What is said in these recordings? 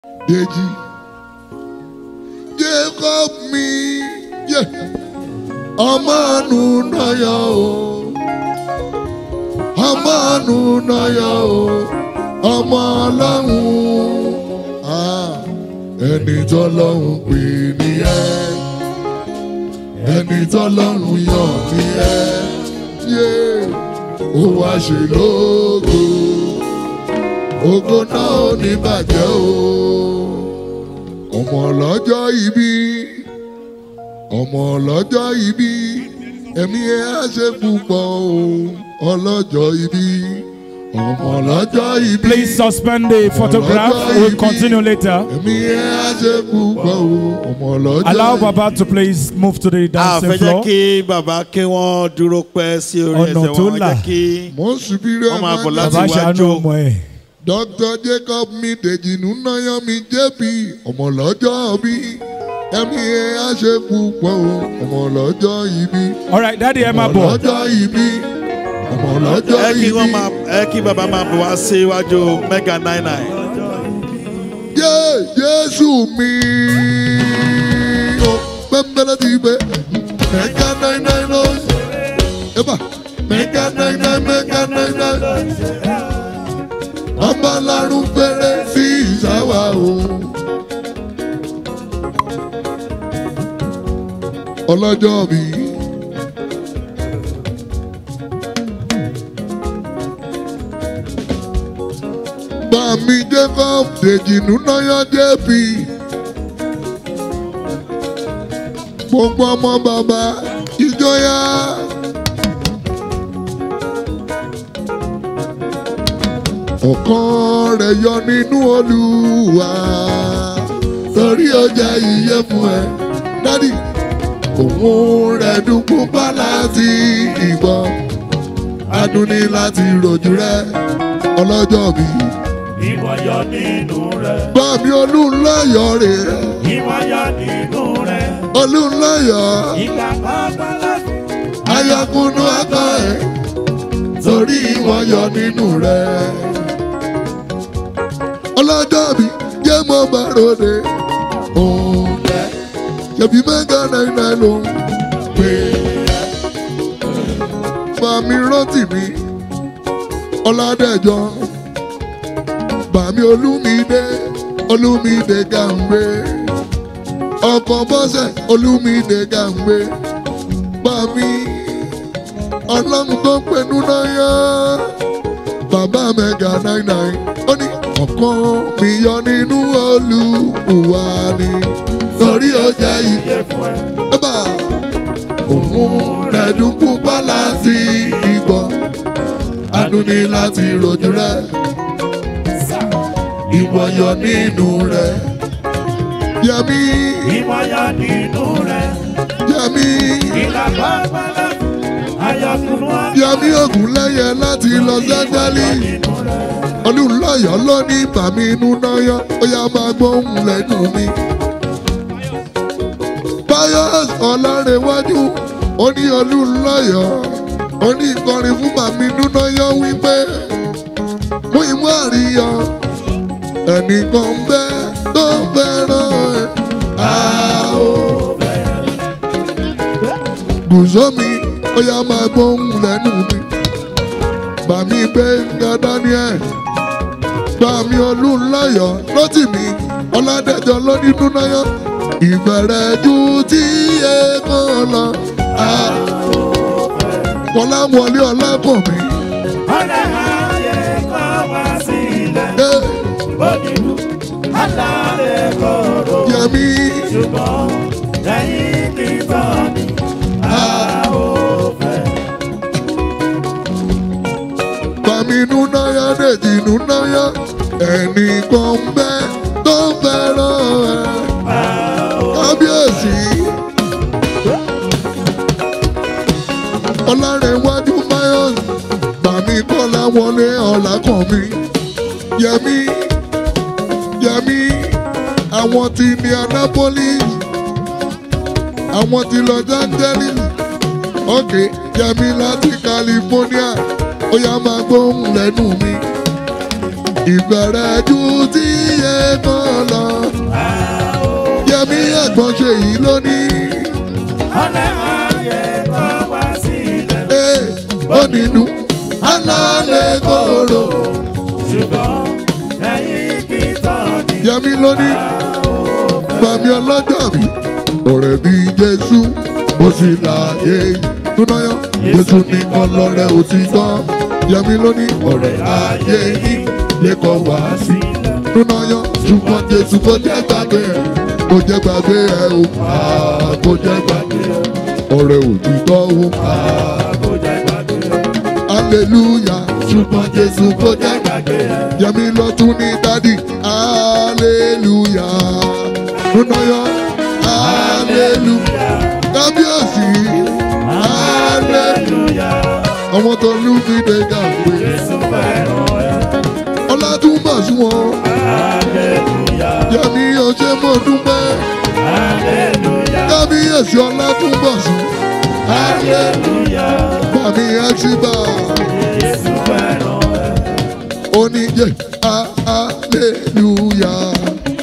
Deji. Jacob mi. Yeah. Ọmọ àánú náyà o. Ọmọ àánú náyà o. Ọmọ ọlọ́run. Ah, Ẹni tọ́lọ́run pè ní ẹ́. Ẹni tọ́lọ́run yàn ní ẹ́. Yeah. Ó wá ṣe lógo. Ògo náà ò ní bàjẹ́ o. Ọmọ ọlọ́jọ́ ìbí. Ọmọ ọlọ́jọ́ ìbí. Ẹ̀mí ẹ̀ á ṣe púpọ̀ o. Ọlọ́jọ́ ìbí. Ọmọ ọlọ́jọ́ ìbí. Please suspend the photograph. We'll continue later. Ẹ̀mí ẹ̀ á ṣe púpọ̀ o. Ọmọ ọlọ́jọ́ Allow ìbí. Baba to please move to the a dancing fẹ́ jẹ́ floor. kí bàbá kí wọ́n dúró pẹ́ sí orí Ọ̀nà ẹsẹ̀ tó wọn là. jẹ́ kí Mo ń subiri Wọ́n máa bọ̀ láti Baba wájú. ṣàánú ọmọ ẹ̀. Dr. Jacob mi Dèjì Núnáyọ̀ mi JP ọmọ lọ́jọ́ bí ẹ̀mí ẹ̀ á ṣe púpọ̀ o ọmọ lọ́jọ́ ìbí All right, Daddy ẹ máa ọmọ bọ̀. lọ́jọ́ ìbí ọmọ lọ́jọ́ ẹ kí ìbí wọ́n máa ẹ kí bàbá máa bọ̀ wá sí iwájú mega nine nine. Yé Jésù mi o pẹ́ńpẹ́lẹ́ ti gbé mẹ́gà náírà lọ ẹ̀bà mẹ́gà náírà mẹ́gà náírà ọba lárún péré sí ìsáwà o. ọlọ́jọ́ mi. Bàmí Jacob Dèjì Núnáyọ̀ JP. Gbogbo ọmọ bàbá ìjọyà. Ọ̀kan rẹ̀ yọ nínú Olúwa. Torí ọjà ìyẹ́ fún ẹ. Dádì, òun rẹ̀ dúpọ̀ bá láti ìgbọ́. Adùn ní láti rojú rẹ̀ ọlọ́jọ́ mi. Ìwọ yọ nínú rẹ̀. Bàmí Olúńláyọ̀ rè é. Ìwọ yọ nínú rẹ̀. Olúńláyọ̀ Ìgbà pàápàá láti. ayakunnu akọ ẹ̀ torí wọ́n yọ nínú rẹ̀. Ọlọ́jọ́ mi jẹ́ mọ́ bá ròde. Òun jẹ́ ṣèbí mẹ́gà náírà ló ń pè é. Bàmí rántí mi Ọládẹ́jọ́ Bàmí Olúmídé Olúmídé Gàǹgbé ọkọ̀ bọ́sẹ̀ Olúmídé Gàǹgbé Bàmí ọlọ́run tó ń pẹ̀lú náírà bàbá mẹ́gà náírà ó ní ọ̀kan mi yọ nínú Olúwa ni torí ọjà yìí Yẹ fún ẹ. ẹ̀bà òun rẹ̀ dúkú bá láti ìgbọ́ adùn ní láti rojú rẹ̀ ìwọ yọ nínú rẹ̀ yẹmí Ìwọ yọ nínú rẹ̀. yẹmí Ìgbà pàápàá láti. Ayọ̀kùnú àgbà. yẹmí ògùn lẹ́yẹ láti Los Angeles Nínú rẹ̀. olùlọ́yọ̀ ló ní bàmí inú náyọ̀ ó yá máa gbóhùn lẹ́nu mi. Pius Ọlárẹ̀wájú ó ní olùlọ́yọ̀ ó ní ìkọrin fún bàmí inú náyọ̀ wípé mú ìmú àríyọ ẹnìkan bẹ́ tó fẹ́ràn ẹ̀ á ó. Gùsọ́mi ó yá máa gbóhùn lẹ́nu mi. Bàmí Gbẹ́ngà Daniel bàmí olùláyọ̀ lọ́tìmí ọ̀làdẹ́jọ́ lọ́dínú náyọ̀ ìbẹ̀rẹ̀ ju tí ẹ̀kan lọ. Kọ́láwọlé ọlákùnmí. Ọ̀rẹ́ ayé kọ́ wá sílẹ̀. Onílù alárẹ̀ kòrò. Yẹmí Ṣùgbọ́n lẹ́yìn kíkọ́ ni a ò fẹ́. bàmí inú náyọ̀ dèjì inú náyọ̀ ẹnì kan bẹ́ tó fẹ́ràn ẹ̀. Kábíyèsí. Ọlárẹ̀wájú Mayos bàmí kọ́lá wọlé ọ̀làkànmí. Yẹmí Yẹmí àwọn ti Indianapolis àwọn ti Los Angeles ok Yẹmí láti California ó yá máa gbóhùn lẹ́nu mi. ìbẹ̀rẹ̀ ju tí yẹ kan lọ. ẹ̀gbọ́n ṣe yìí lónìí. ọ̀lẹ́ ayé kọ́ wá sílẹ̀. Ee, ó nínú alálẹ̀ kóró. ṣùgbọ́n ẹ̀yin kì í tán ni. Yẹmi lónìí, Bàmí ọlọ́jọ́ mi, ọ̀rẹ́ bí Jésù, ó sì láàyè túnáyọ̀. Jésù nìkan lọ́rẹ́ òtítọ́. Yẹmi lónìí, ọ̀rẹ́ ayé yìí lè kọ́ wá sí. Túnáyọ̀, ṣùgbọ́n Jésù kò jẹ́ gbàgbé ẹ̀, kò jẹ́ gbàgbé ẹ̀ o, àá kò jẹ́ gbàgbé ẹ̀. Ọ̀rẹ́ òtítọ́ o, àá àkójọ ìgbàgbé hallelujah ṣùgbọ́n jésù kò jẹ́ gbàgbé ẹ̀. yẹmi lọ́tún ní dádì hallelujah nùnàyọ hallelujah kábíyèsí hallelujah àwọn tó lù mí dé gàgbé Jésù fẹ́ràn ẹ̀. ọlátúnbà sí wọn hallelujah yẹmi ọjọ́ mọ̀ dúpẹ́ hallelujah kábíyèsí ọlátúnbà sí hallelujah bàmí ẹ̀ṣibà Jésù fẹ́ràn ẹ̀. oníjẹ hallelujah.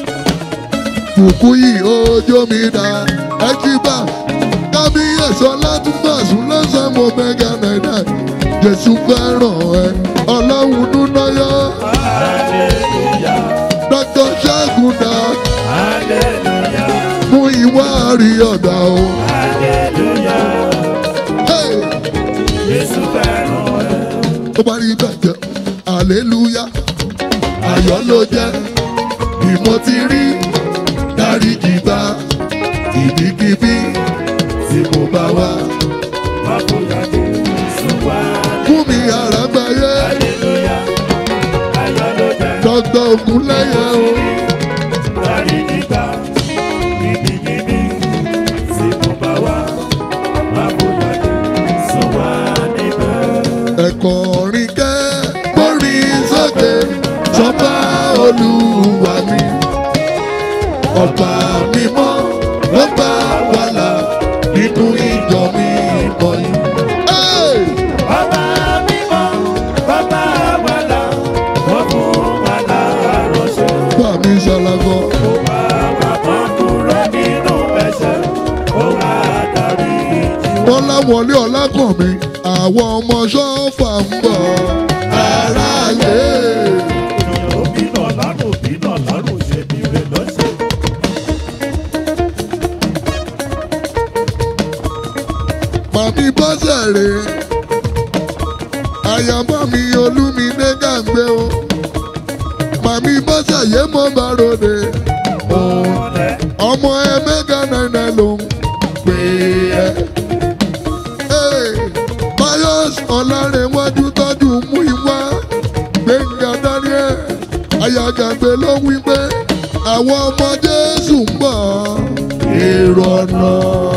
Fùkúyì ojó mi dá ẹjíbà kábíyèsí ọlátúnbàsún lọ́sàn mo mẹ́gà náírà Jésù fẹ́ràn ẹ ọlọ́run núnáyọ́ hallelujah Dr. Ṣẹ́gun dá hallelujah fún ìwà àrí ọ̀dà o. hallelujah Hey! Jésù fẹ́ràn ẹ̀. tó bá rí bẹ́ẹ̀ jẹ́ hallelujah ayọ̀ ló jẹ́ bí mo ti rí dáríjì bá ibikíbi tí mo bá wá. Má bóyá Jésù wá. fún mi àràgbáyé hallelujah ayọ̀ ló jẹ́. dọ́gbọ́n ògúnlẹ́yẹ o. Dárí nígbà níbikíbi tí mo bá wà, má bóyá Jésù wá níbẹ̀. ẹ̀kọ́ orin kẹ́ gbórin sókè sọ́ba olúwa mi. ọba mímọ́ ló bá wà là nínú ìjọ mi bọ̀ yìí. Hey! Bàbá mímọ́, bàbá wàlà, wọ́n fún wàlà àròṣe. bá mi ṣàlàgọ́. Ó wá wà tán kúrò nínú ẹ̀ṣẹ̀, ó wá dárí jì wá. bọ́lá wọlé ọlákànmí àwọn ọmọ ṣọ́ọ̀fà ń bọ̀ aráyé. Òbí náà lánàá, òbí náà lánàá, ṣe bí rẹ̀ lọ́sẹ̀. màmí bọ́sẹ̀ rè àyàmọ́ mi olúmídé gàgbé o màmí bọ́sẹ̀ yé mọ́ bá ròde Ọ̀lẹ́ ọmọ ẹ mẹ́gà náírà ló ń pè é. Hey, Pius ọ̀làrẹ̀wájú tọ́jú mú ìwá gbẹ̀ngà daniel ayagàgbé ló wí pé àwọn ọmọ jésù ń bọ̀ èrò ọ̀nà.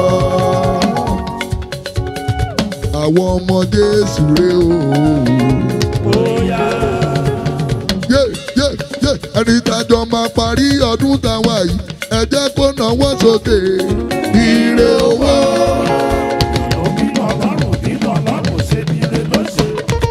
àwọn ọmọ jésù rè o. bóyá. Yé, yé, yé, ẹni tájọ máa parí ọdún táwa yìí ẹ jẹ́ kó náwó sókè ire owó. Òbí náà lánàá, òbí náà lánàá, ṣe bí rẹ̀ lọ́sẹ̀.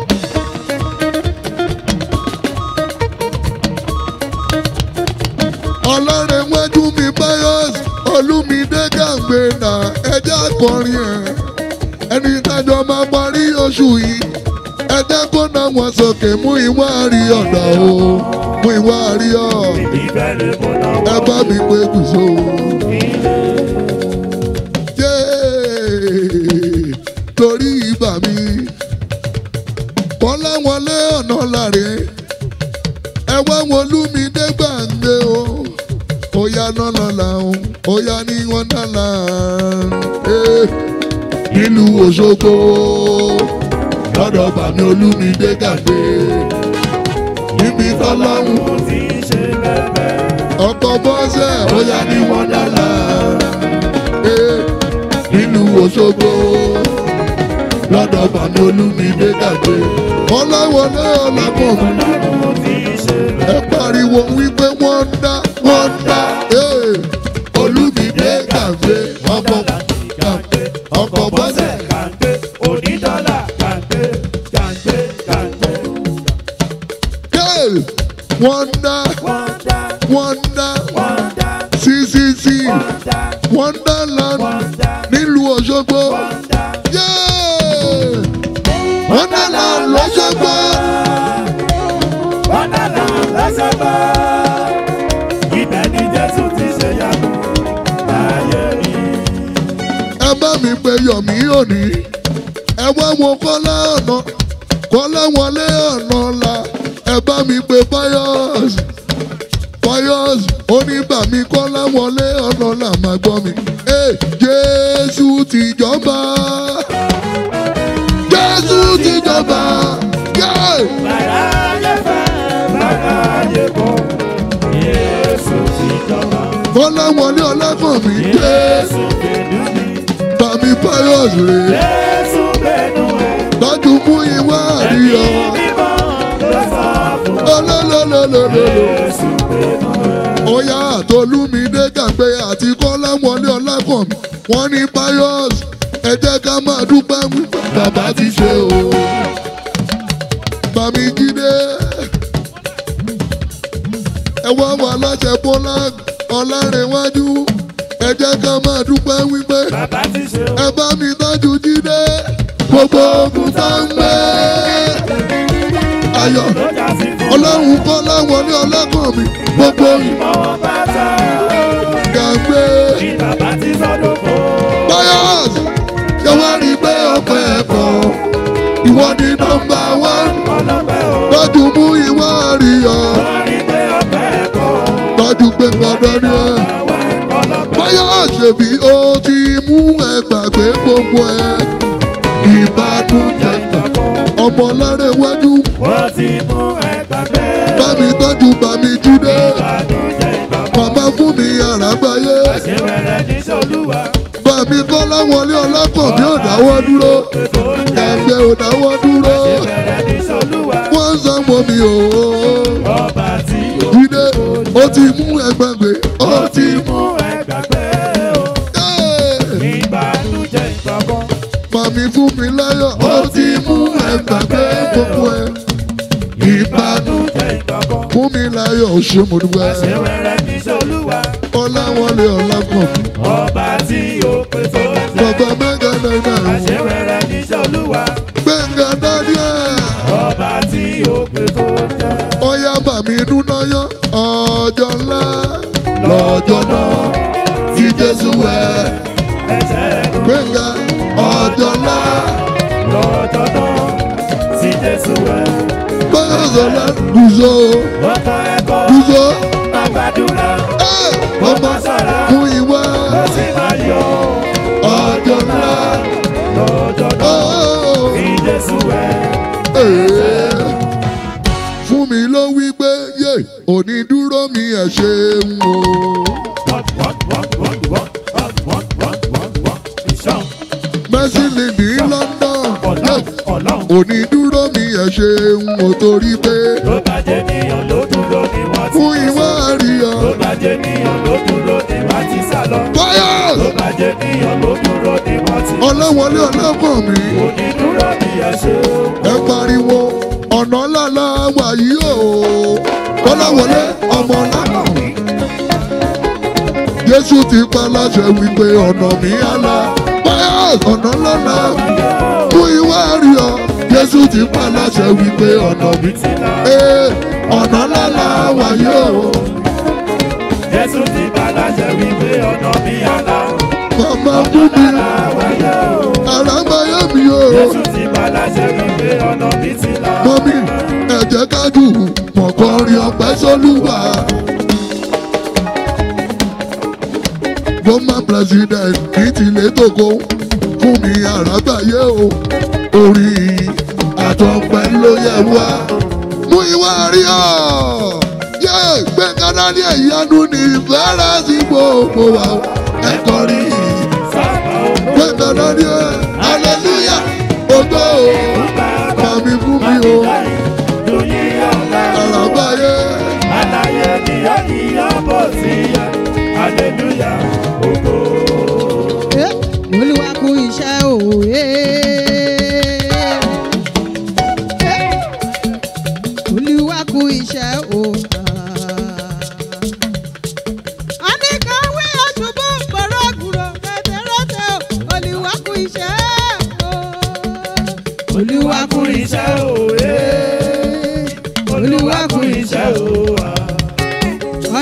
ọlọ́rin wájú mi pius olúmídé gàǹgbé nà ẹjẹ́ akọrin ẹ̀ ẹni tájọ máa parí oṣù yìí ẹjẹ́ kó náwó sókè mú ìwà rí ọ̀dà o mú ìwà rí ọ̀ Ìbẹ̀rẹ̀ mo náà ẹ bá mi pé gùsò. Yéé, torí ibà mi kọ́lá wọlé ọ̀nà láre ẹ wá wọn lúmídé gbàǹgbé o ó yá nọ́nà làwọn ó yá ní wọn dáná nílùú Òṣogbo lọ́dọ̀ bàmí olúmídé gbàǹgbé níbi tọ́lọ́hún mo ti ṣe bẹ́ẹ̀ ọkọ̀ bọ́sẹ̀ ó yá ní wọn dáná nílùú Òṣogbo lọ́dọ̀ bàmí olúmídé gbàǹgbé ọlọ́wọlé ọlọ́kùnrin Ọlọ́run mo ti ṣe ẹ pariwo wípé wọ́n ń dá wọ́n ń dá ee, olúmídé gàgbé ọkọ̀ gàgbé ọkọ̀ bọ́sẹ̀. kàńté onídọ́là kàńté kàńté kàńté. Hey! wọ́n ń dá Wọ́n dá wọ́n ń dá wọ́n dá ccc wọ́n dá wonderland nílùú òṣogbo Yeah! wonderland lọ́ṣogbo Wọ́ndàlá lọ́sọ̀gbọ́. Ibẹ̀ ni Jésù ti ṣe yàgò láyé mi. ẹ bá mi pe yọ̀mí òní ẹ wá wo kọ́lá ọ̀nà kọ́lá wọlé ọ̀nà la ẹ bá mi pe fayos fayos oníbàmí kọ́lá wọlé ọ̀nà la máa gbọ́ mi Hey, jésù ti jọba jésù ti jọba Yeah! Bàrá ayé fẹ́, bàrá ayé bọ̀. Jésù ti jọba. kọ́lá wọlé ọlọ́kàn mi dé Jésù gbẹ̀dú mi. bàmí fayos rè Jésù gbẹ̀dú ẹ̀. tọ́jú mú ìwà àríyọ Bímọ ló sọ fún. ọlọ́lọ́lọ́lọ́lọ́. Jésù gbẹ̀dú ẹ̀. Oya àtolúmídé gàgbé àti kọ́lá wọlé ọlákànmí wọ́n ní pius ẹ jẹ́ ká máa dúpẹ́ wípé bàbá ti ṣe o. Bàmí jíde ẹ wá wà láṣẹ bọ́lá ọlárẹ̀wájú ẹ jẹ́ ká máa dúpẹ́ wípé Bàbá ti ṣe o. ẹ bá mi tọ́jú jíde gbogbo ogun tá ń gbé. Ayọ̀ Ló jà sí fún. ọlọ́run kọ́lá wọlé ọlákànmí gbogbo Ìmọ̀wọ́ bàtà. gàgbé. Bí bàbá ti sọ́dọ̀ fún. Bias ṣé wọ́n rí pé ọpẹ́ ẹ̀kọ́ ìwọ ni nọmba wán Ọlọ́pẹ́ o. tọ́jú mú ìwọ àríyọ Wọ́n rí pé ọpẹ́ ẹ̀kọ́. tọ́jú pé gbọdọ̀ ni ẹ. Àwọn ọlọ́pẹ́. Bias ṣèbí ó ti mú ẹ gbàgbé gbogbo ẹ ìbànújẹ́ ọmọ lára iwájú Wọ́n ti mú ẹgbàgbé. bámi tọ́jú bámi jíde Ìbànújẹ́ ìbàbọ̀. màmá fún mi àràgbáyé Ṣé wẹ̀rẹ̀ ní Ṣolúwa? bámi kọ́lá wọlé ọlákànmí ò dáwọ́ dúró Ètò oúnjẹ. ẹgbẹ́ ò dáwọ́ dúró Ṣé wẹ̀rẹ̀ ní Ṣolúwa? wọ́n ń sanwó mi o. Ọba tí ó Jídé ó ti mú ẹgbàgbé ó ti mú. mú ẹgbàgbé o. Ẹ́ẹ̀, Ìbànújẹ́ ìbàbọ̀. Màmí fún mi láyọ̀ ó ti mú ẹgbàgbé gbogbo ẹ̀. Ìbàdàn Ìbànújẹ́ ìbàbọ̀. fún mi láyọ̀ ó ṣe mo dúpẹ́. Ṣé wẹ̀rẹ̀ ní Ṣolúwa? Ọláwọlé Ọlákàn Ọba tí ó pèsè oúnjẹ. bàbá mẹ́ga náírà Ṣé wẹ̀rẹ̀ ní Ṣolúwa? Gbẹ̀ngà Daniel Ọba tí ó pèsè oúnjẹ. ọ̀yá bàmí inú náà yọ ọjọ́ ńlá lọ́jọ́ náà tí Jésù wẹ̀. Ẹ̀jẹ̀ Gbẹ̀ngà ọjọ́ ńlá lọ́jọ́ náà tí Jésù wẹ̀. báyọ̀ sọ̀lá gùzọ́ Ọkọ̀ ẹ̀kọ́ gùzọ́. máa gbàdúrà. ọmọ fún ìwà Ó sì máa yọ ọjọ́ ńlá. lọ́jọ́ náà tí Jésù wẹ̀. fún mi ló wí pé yé onídúró mi ẹ̀ ṣeun o. Wọ́n wọ́n wọ́n wọ́n wọ́n wọ́n wọ́n wọ́n wọ́n wọ́n ìṣàn. Mercy Lady London Ọlọ́run Ọlọ́run onídúró mi ẹ̀ ṣeun o torí pé ló bá jẹ́ níyàn ló dúró ní wọ́n ti fún ìwà àríyá. ló bá jẹ́ níyàn ló dúró ní wọ́n ti sá lọ. Fire! ló bá jẹ́ níyàn ló dúró ní wọ́n ti ọlọ́wọlé ọlọ́kàn mi onídúró ní ẹ̀ṣẹ̀ ẹ pariwo ọ̀nà lálá wà yìí o. ọlọ́wọlé ọmọ lámọ̀. Jésù ti pa láṣẹ wípé ọ̀nà mi á la. Fire! ọ̀nà lálá fún ìwà àríyá. Jésù ti pa láṣẹ wípé ọ̀nà mi ti là. Ee, ọ̀nà lálá wà yìí o. Jésù ti bá láṣẹ wípé ọ̀nà mi àlá. Màmá fún mi Àwáyé o. àràgbáyé mi o. Jésù ti bá láṣẹ wípé ọ̀nà mi ti là. Mọ́mí ẹ̀jẹ̀ kájú mọ̀kànrin ọ̀pẹ́ sólúwà. Gọ́mà president ní tilé tókó fún mi àràgbáyé o. Orí àtọ̀pẹ́ ló yẹ wá. Mú ìwà rí ọ̀. Yé gbẹ̀ngàdá ní ìyanu ní ìfẹ́rẹ́ sí gbogbo wa. Ẹ̀kọ́ rí Sábà ó gbẹ̀ngàdá ní ẹ̀ hallelujah ògo màmí fún mi o. lóyè ọ̀la. Àràgbáyé Àlàyé ni ó ní ọ̀bọ̀ sí ya. Hallelujah, ògo. Eh, olúwa kú iṣẹ́ òwe. olúwa kú iṣẹ́ òwe. a ní ká wí ọ̀ṣùbù gbọ̀rọ̀gùrọ̀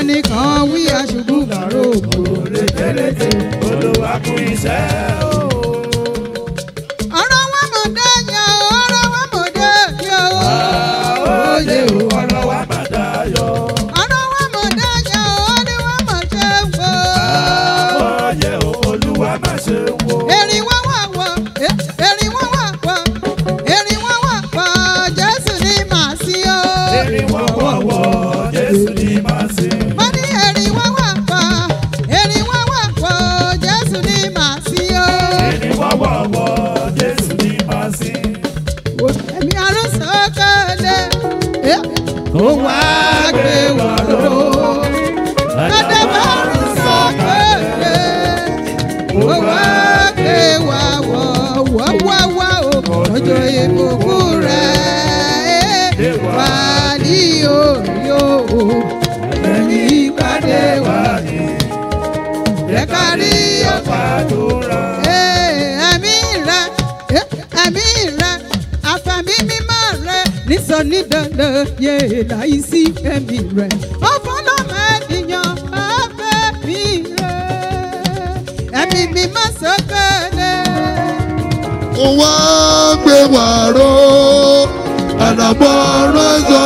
ẹnìkan wí aṣubú làró Rékérété olúwa kú iṣẹ́ o. ọ̀rọ̀ wa mọ̀ dé yẹn o ọ̀rọ̀ wa mọ̀ dé yẹn o Oyè o ọ̀rọ̀ wa máa dayọ̀. ọ̀rọ̀ wa mọ̀ dé yẹn o ó ní wọ́n mọ̀ ṣe ń wo. Oyè o olúwa máa ṣe wo. erin wá wà wọ erin wá wà wọ erin wá wà wọ jésù ní màá sí o. Erin wọ́wọ́wọ́ Jésù ní màá sìn. mo ní erin wá wà wọ erin wá wà wọ jésù ní màá sí o. Erin wọ́wọ́wọ́ Jésù ní màá sìn. ẹ̀mí arúgbó kéde kó wá gbé wà lóró. Dada bárù sọ kéde kó wá gbé wà wọ̀ wọ́ wá wá o ọjọ́ ìbùkún rẹ̀ wà ní òyò ẹ̀yìn ìpàdé wà ní ẹ̀ka rí ọ̀pá Àdúrà ẹ̀mí rẹ̀ ẹ̀mí rẹ̀ àfàmì mímọ́ rẹ̀ nísọ ní dandan yé láì sí ẹ̀mí rẹ̀ ọ̀fọlọ́mọ ènìyàn ọ̀fẹ́ mi rẹ̀ ẹ̀mí mímọ́ sọ́kẹ́lẹ̀. Ó wá gbé wà ró àdàbọ̀ rẹ́sọ̀.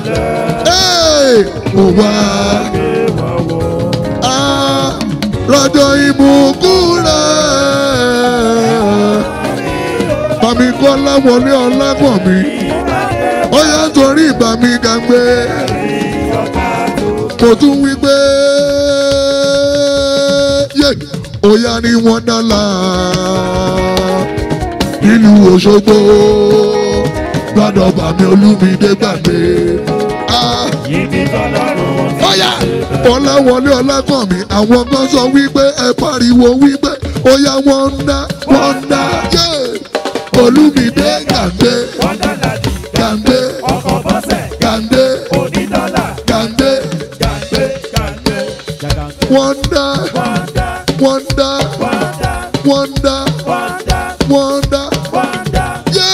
Ó wá á rọ̀jò ìbùkún rẹ̀. Bàmí kọ́ láwọlé ọlágbọ̀n mi. Ó yá torí ìgbà mi gàgbé. Mo tún wí pé yé ó yá ní wọ́n dálà nílùú Òṣogbo gbọ́dọ̀ bàmí Olúmídé gbàgbé. Ah ibi tọ́lọ́run ti ọ̀yà ọ̀làwọlé ọ̀làkànmí àwọn kan sọ wípé ẹ pariwo wípé ó yá wọ́n ń dá wọ́n ń dá yé Olúmídé gàǹdé wọ́n dọ́là ní gàǹdé ọkọ̀ bọ́sẹ̀ gàǹdé onídọ́là gàǹdé gàǹgbé gàǹgbé wọ́n ń dá wọ́n dá wọ́n ń dá wọ́n dá wọ́n ń dá wọ́n dá wọ́n ń dá wọ́n dá. yé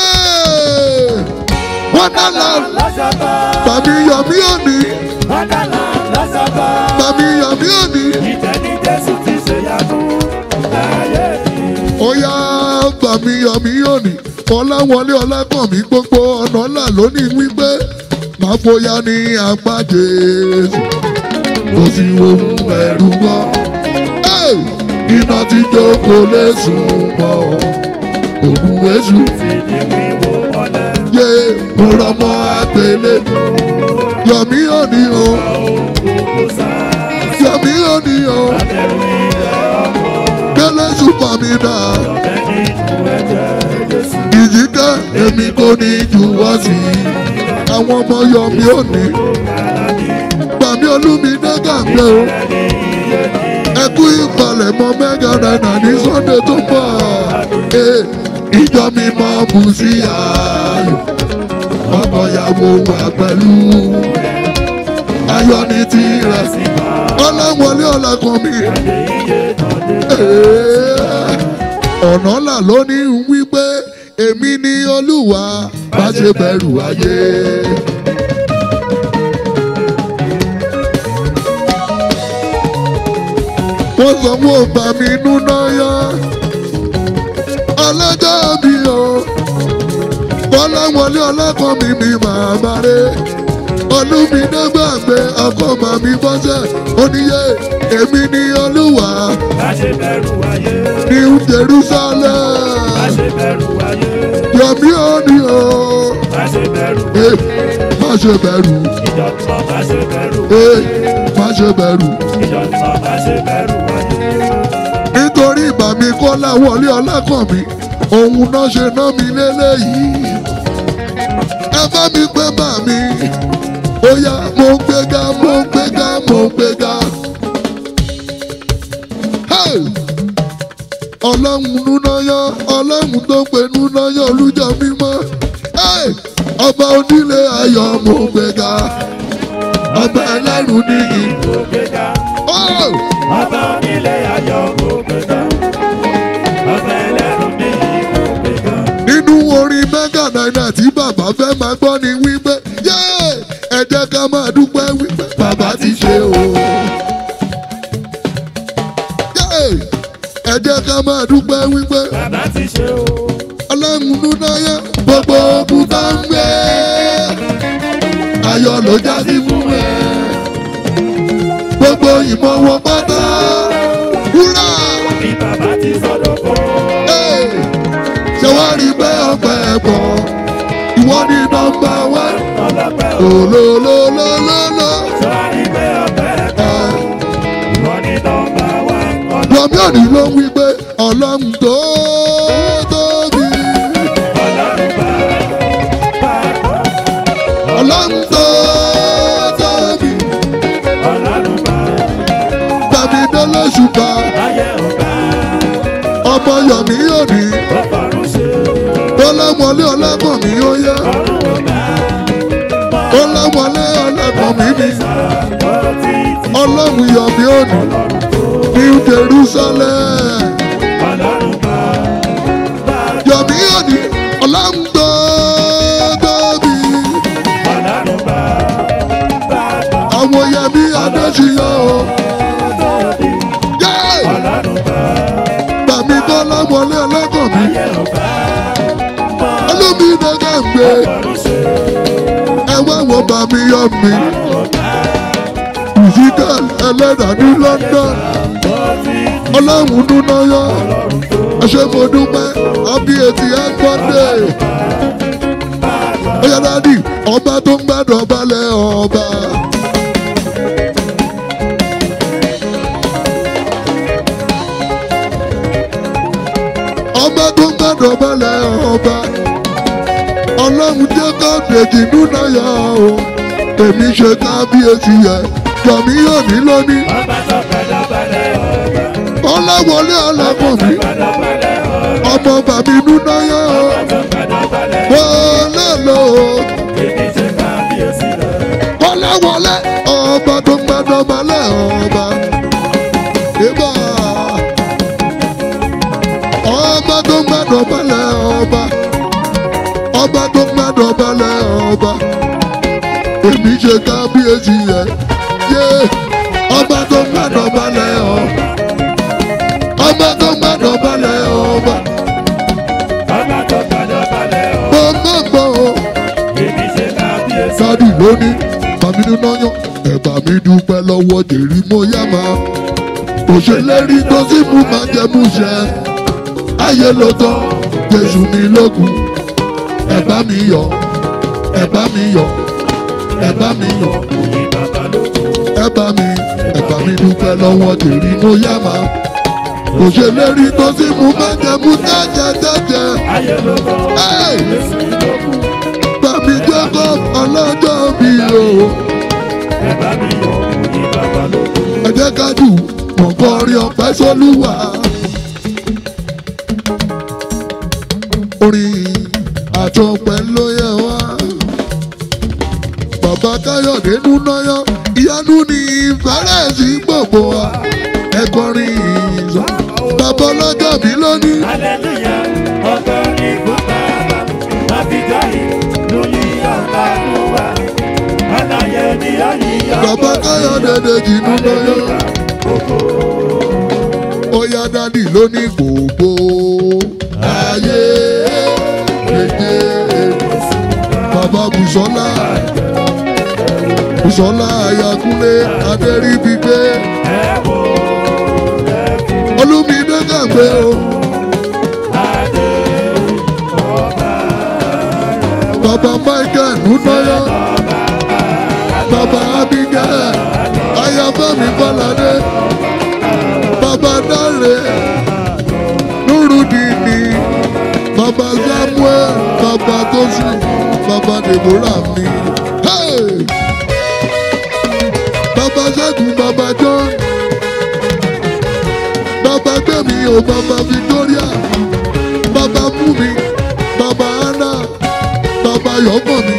wọ́n dá là lọ́sọ̀gbọ́ bàmí yọ̀mí òní wọ́n dọ́là lọ́sọ̀gbọ́. bàmí yọ̀mí òní ìtẹ́ ní Jésù ti ṣe yàgò láyé yìí. ó yá bàmí yọ̀mí òní ọ̀làwọlé ọ̀làkànmí gbogbo ọ̀nà là lónìí wípé máa fòyà ní apá Jésù kò sí ohun ẹ̀rù mọ́ Ẹ́! iná tí jókòó lè sùn mọ́ ògùn èṣù ti ní wíwo ọ̀lẹ́. yé mo rọmọ àgbélé yọ̀mí òní o Gbogbo sáà yọ̀mí òní o bẹ̀rù ilẹ̀ ọkọ̀ délé ṣùpọ̀ mi dà ọ̀bẹ nínú ẹ̀jẹ̀ Jésù. ìjìká èmi kò ní jùwọ́ sí i àwọn ọmọ yọ̀mí òní gbàmí Olúmídé gàgbé o ẹkú ìpalẹ̀mọ́ mẹ́gà náírà ní Sunday tó ń bọ̀ Ee, ìjọ mi máa bù sí ayọ̀ ọkọ ìyàwó wà pẹ̀lú ayọ̀ ní tirẹ̀ ọlọ́wọlé ọ̀làkàn mi Ee, ọ̀nà là lónìí ń wí pé èmi ni Olúwa má ṣe bẹ̀rù ayé. wọ́n sọ fún ọba mi núná yá ọlọ́jọ́ mi o kọ́láwọlé ọlọ́kàn mi mi máa bá rẹ Olúmídé gbàgbé ọkọ màmí bọ́sẹ̀ oníyẹ èmi ni Olúwa Má ṣe bẹ̀rù ayé. ní Jerusalem Má ṣe bẹ̀rù ayé. yọ̀mí òní o Má ṣe bẹ̀rù. Eh, má ṣe bẹ̀rù Ìjọba má ṣe bẹ̀rù. Eh, má ṣe bẹ̀rù Ìjọba má ṣe bẹ̀rù ayé. nítorí ìgbà mi kọ́láwọlé ọlọ́kàn mi òun náà ṣe ná mi lélẹ́yìí ẹ bá mi pé bà mí ó yá mo ń gbéga mo ń gbéga mo ń gbéga. Hey! ọlọ́run núnáyọ́ ọlọ́run tó pe núnáyọ́ olújọ mímọ́ Hey! ọba onílé ayọ̀ mo ń gbéga ọba ẹlẹ́rù níyì. Gbéga. Oh! Ọba onílé ayọ̀ kò gbéga. Ọba ẹlẹ́rù ní ìkó gbéga. nínú orin mẹ́gà náírà tí bàbá fẹ́ máa gbọ́ ni wípé yé ẹ jẹ́ ká máa dúpẹ́ wípé bàbá ti ṣe o. jẹ́ ká máa dúpẹ́ wípé bàbá ti ṣe o. ọlọ́run nínú ayé gbogbo ogun tá ń gbé ayọ̀ ló já sí fún ẹ gbogbo ìmọ̀ wọn pátá wúrà bí bàbá ti sọ̀dọ̀ kọ́. Hey! ṣé wàá rí pé ọpẹ́ ẹ̀bọ̀ ìwọ ní nọ́mbà wá ọlọ́pẹ́ o. lòlòlòlòlò. sọ́ọ́rí pé ọ̀pẹ́ ẹ̀kọ́. ìwọ ni nọ́mbà wá. Lọ́mí òní ló ń wí pé ọlọ́run tó tóbi. ọlọ́run bá bá Ọlọ́run tó tóbi. ọlọ́run bá Tàbí délé ṣùgbà. ayé ọ̀gá. Ọmọ Yọ̀mí òní. ó fọ̀rùn ṣe Ọlọ́mọlé ọlọ́gbọ̀n mi ó yá. ọ̀run ọ̀gá. Ọlọ́mọlé ọlọ́gbọ̀n mi ni. ó ti ti Ọlọ́run Yọ̀mí òní. New Jerusalem. ọlọ́run bá bá Yọ̀mí òní. Ọlọ́run tó tóbi. ọlọ́run bá bá bá Àwọn Yẹmí Adéṣiyọ o. tóbi. Yéé! ọlọ́run bá Bàmí tó lámọlé ọlọ́gbọ̀n mi. ayé ọ̀gá. Olómi dẹ́gẹ́ ń gbé. fọ̀rùn ṣe Ẹ wá wo bàmí yọ mi. ọ̀run ọ̀gá. Ezekiel ẹlẹ́dàá ní London. ó ti ti Ọlọ́run dúná yọ. Ẹ ṣé mo dúpẹ́. Happy eighty eight birthday. Ó yá dádì, ọba tó ń gbàdọ̀ balẹ̀ ọba. Ọba tó ń gbàdọ̀ balẹ̀ ọba. Ọlọ́run jẹ́ káàdéjì dúná yọ o. Èmi ṣe kábíyèsí yẹ. Yọ̀mí yóò ní lónìí. ọba tó gbẹdọ̀ balẹ̀ ọba. Ọlọ́wọlé ọlọ́kùn mi. gbẹdọ̀ balẹ̀ ọba. Ọmọ bàbí dúná yọ o. tó gbẹdọ̀ balẹ̀ ọba. Wọlé lọ o. èmi ṣe kábíyèsí rẹ̀. Wọléwọlé ọba tó ń gbàdọ̀ balẹ̀ ọba. Ibà ọba tó ń gbàdọ̀ balẹ̀ ọba. Ọba tó ń gbàdọ̀ balẹ̀ ọba. Èmi ṣe kábíyèsí yẹ. Yé ọba tó ń gbàdọ̀ balẹ̀ ọba. Ọba tó ń gbàdọ̀ balẹ̀ ọba. ọba tó gbẹdọ̀ balẹ̀ ọba. Mo máa gbọ́ o. èmi ṣe kábíyèsí. dádì lónìí bàmí nínú yan ẹ̀bà mi dúpẹ́ lọ́wọ́ dèrí mo yá máa òṣèlérí tó sì mú máa jẹ mú ṣẹ ayé ló tán jésù mi lókun ẹ̀bá mi yọ ẹ̀bá mi yọ ẹ̀bá mi yọ òyìn bàbá ló kú. ẹ̀bá mi ẹ̀bá mi dúpẹ́ lọ́wọ́ dèrí mo yá máa òṣèlérí tó sì mú máa jẹ mú jẹ́jẹ́jẹ́jẹ́ ayé ló tán. Hey! èsì ló kù. bàmí jẹ́kọ̀ ọlọ́jọ́ mi o. ẹ bá mi yọ òyìn bàbá ló kú. ẹ jẹ́ ká jù wọ́n kọrin ọpẹ́ sólúwà. orin àtọpẹ́ ló yẹ wá. bàbá káyọ̀dé núnáyọ̀ ìyanu ní ìfẹ́rẹ́ sí gbogbo wa. ẹ kọrin ìyìnzọ́ bàbá ọlọ́jọ́ mi lónìí. Aleluya, ọkọ ní bùbá, àbíjọ́ yìí lórí ọ̀gá ló wà. Aláyẹ ni ó yíyọ. bàbá káyọ̀dé dèjì núnáyọ̀. ó yá dádì lónìí gbogbo ayé méje bàbá bùsọ́lá bùsọ́lá ayakunlé adẹ́rìbígbé Ẹ wo olúmídé gàgbé o adé ọba bàbá michael núnáyọ bàbá abigail ayafẹ́mi kọ́ládé bàbá dáre nurudini bàbá samuel bàbá tosi bàbá deborah mi. Hey! bàbá ṣẹ́gun bàbá john bàbá gbẹ̀mí o bàbá victoria bàbá múmi bàbá anna bàbá yọ̀gbọ̀n mi.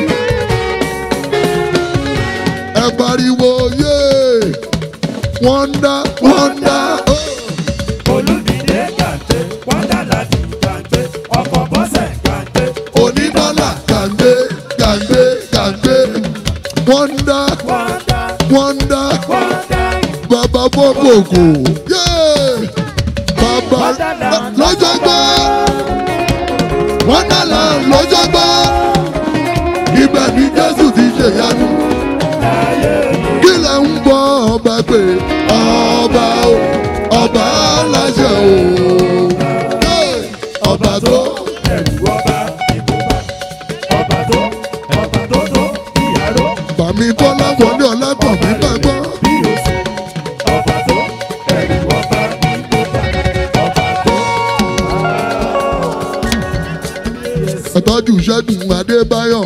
ẹ pariwo yé wọ́ndà wọ́ndà. olùdíje kàńté, wọ́dà láti kàńté, ọkọ̀ bọ́sẹ̀ kàńté. onídọ́là kàndé kàndé kàndé wọ́ndà Wọ́dà, wọ́ndà wọ́dà, bàbá bọ́bọ̀gò yé bàbá lọ́jọ́ gbọ́ wonderland lọ́jọ́ gbọ́ ibẹ̀ ni jésù ti ṣèyanu kí lẹ ń bọ ọba pé ọba o ọba aláṣẹ o Hey! ọba tó ẹ̀rù ọba ìbùbá ọba tó ọba tó tó ìyàrá bàmí bọ́lá wọlé ọlágbọ̀n mi gbàgbọ́. bí o sì ọba tó ẹ̀rù ọba ìbùbá ọba tó. ẹ̀tọ́jú ṣẹ́gun adébáyọ̀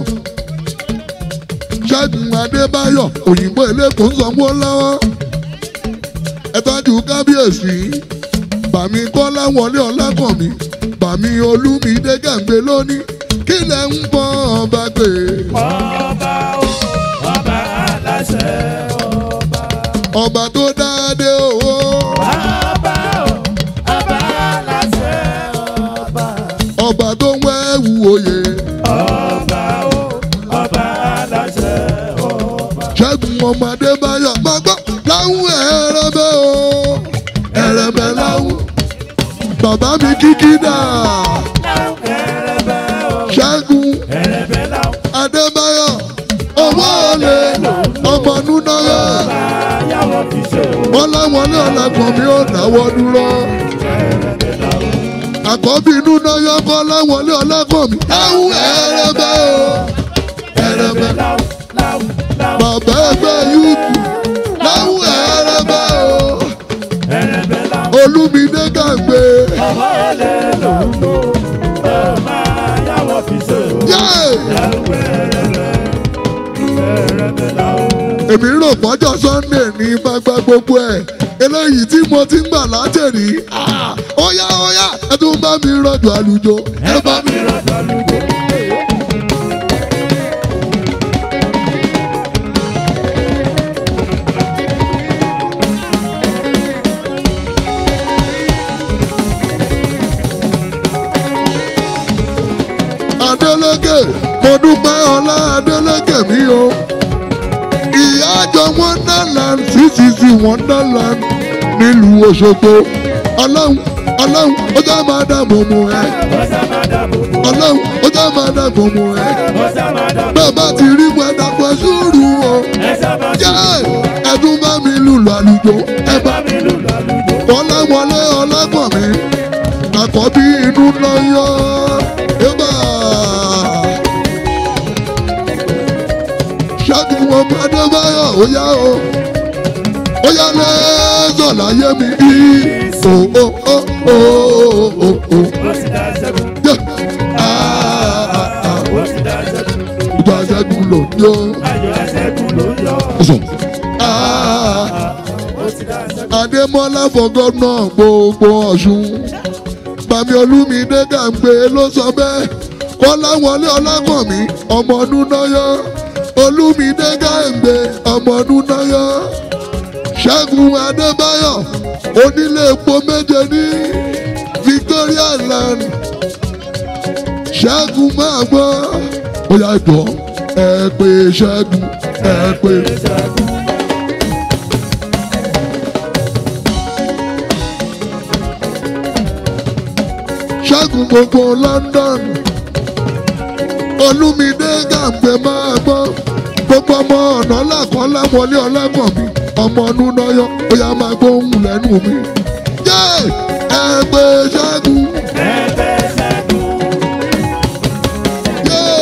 ṣẹ́gun adébáyọ̀ òyìnbó eléko ń sanwó lọ́wọ́ ẹ̀tọ́jú kábíyèsí bàmí kọ́lá wọlé ọlákànmí bàmí olúmídé gàǹgbé lónìí kí lẹ̀ ń bọ́ ọba pé ọba o ọba aláṣẹ ọba. ọba tó dáadé owó ọba o ọba aláṣẹ ọba. ọba tó ń wẹ́wù oyè ọba o ọba aláṣẹ ọba. ṣẹ́gun ọmọ adébáyọ̀ máa gbọ́ láwùn ẹ̀rẹ̀bẹ̀ o ẹ̀rẹ̀bẹ̀ láwùn bàbá mi kíkí dà ẹrẹbẹ o ṣẹ́gun ẹrẹbẹ làwọn adébáyọ̀ owó olè ọmọ núnáyà ayáwó fi ṣe o. wọn láwọn ní ọ̀làgbọ̀n mi ò dáwọ́ dúró àkọ́bí núnáyà kọ́ láwọn ní ọ̀làgbọ̀n mi láwùn ẹ̀rẹ̀bẹ̀ o ẹ̀rẹ̀bẹ̀ làwọn làwọn làwọn bàbá ẹgbẹ́ yúùtù láwùn ẹ̀rẹ̀bẹ̀ o ẹrẹbẹ làwọn olúmídé gàǹgbé ọmọ ẹlẹ lòún lò ọmọ ayáwó fi ṣe o. yéé. làwọn ẹrẹbẹ ẹrẹbẹ làwọn. èmi rò pọ́jọ́ sunday ní gbagba gbogbo ẹ̀ eléyìí tí mo ti ń gbà látẹ̀rí Ah, óyá óyá ẹ tún bá mi rọ̀jò àlùjọ ẹ bá mi. rọ̀jò àlùjọ. Adélékè mo dúpẹ́ ọlá Adélékè mi o ìyá àjọ wonderland ccc wonderland nílùú Òṣogbo ọlọ́run ọlọ́run ó já máa dàbò mọ́ ẹ ọ̀sẹ̀ máa dàbò bò. ọlọ́run ó já máa dàbò mọ́ ẹ ọ̀sẹ̀ máa dàbò. bẹ́ẹ̀ bá ti rí mu ẹ dàpọ̀ sùúrù o. ẹsẹ̀ máa jẹ́ ẹ̀dùn bá mi lùlù àlùjọ ẹ bá bá mi lù lálùjọ. ọláwọlé ọlágbọ̀n mi àkọ́bí inú lọ́yọ́ ẹ̀bà ṣẹ́gun ọmọ adébáyọ̀ ó yá o ó yá lẹ́sọ̀ láyé mi í o o o o o o ó sì dá ṣẹ́gun. jẹ́ ah ah ah ó sì dá ṣẹ́gun. ìgbà ṣẹ́gun lò ní o ayọ̀ ẹ̀ṣẹ́gun ló yọ. ọ̀sán ah. ó sì dá ṣẹ́gun. Adémọ́lá for gómìnà gbogbo Ọ̀ṣun. Bàmí Olúmídé Gàǹgbé ló sọ bẹ́ẹ̀. Kọ́láwọlé Ọlákànmí ọmọ Núnáyọ́. Olúmídé Gàǹgbé ọmọ Núnáyọ́. Ṣẹ́gun Adébáyọ̀ onílé epo méje ní Victoria Land. Ṣẹ́gun máa gbọ́. Ó yá jọ ẹ pé Ṣẹ́gun ẹ pé. ṣẹ́gun gbogbo London olúmídé gàǹgbé máa gbọ́ gbogbo ọmọ ọ̀nà làkọ́lá wọlé ọlágbọ̀nmi ọmọ núnáyọ ó yá máa gbóhùn lẹ́nu mi. jẹ́ ẹgbẹ́ ṣẹ́gun ẹgbẹ́ ṣẹ́gun. yé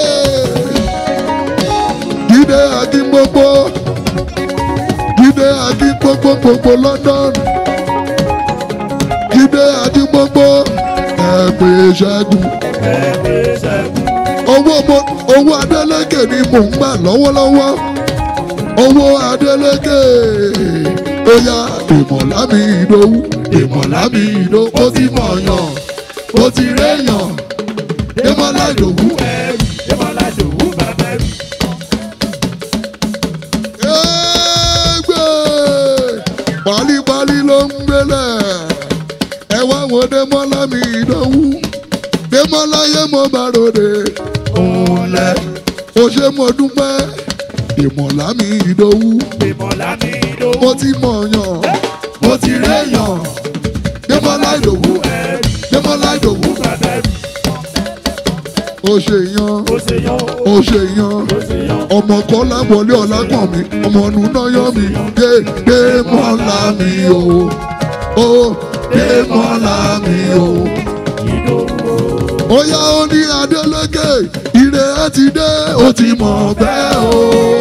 jíde akíngbogbo jíde akíngbogbo gbogbo London jíde akíngbogbo ẹgbẹ́ ṣẹ́gun. ẹgbẹ́ ṣẹ́gun. owó mo owó Adélékè ni mò ń gbà lọ́wọ́lọ́wọ́ owó Adélékè ó yá ìmọ̀lá mi ìdòwú ìmọ̀lá mi ìdòwú ó ti mọ̀ yàn ó ti réyàn ìmọ̀lá ìdòwú ẹrù ìmọ̀lá dòwú bàbá ẹrù. ẹgbẹ́ pálípálí ló ń gbélé ẹ wá wo Démọ́lá mi ìdòwú Démọ́lá yé mo bá ròde òun lẹ ó ṣe mo dúpẹ́ ìmọ̀lá mi ìdòwú. ìmọ̀lá mi dòwú. mo ti mọ̀ yàn mo ti réyàn Démọ́lá Ìdòwú Démọ́lá Ìdòwú ó ṣe yan ó ṣe yan ọmọ kọ́lá wọlé ọ̀làkàn mi ọmọ ọ̀nù náà yọ mi dé Démọ́lá mi o ó Démọ́lá mi o. ó yá ó ní Adélékè ire ẹ ti dé ó ti mọ̀ bẹ́ẹ̀ o.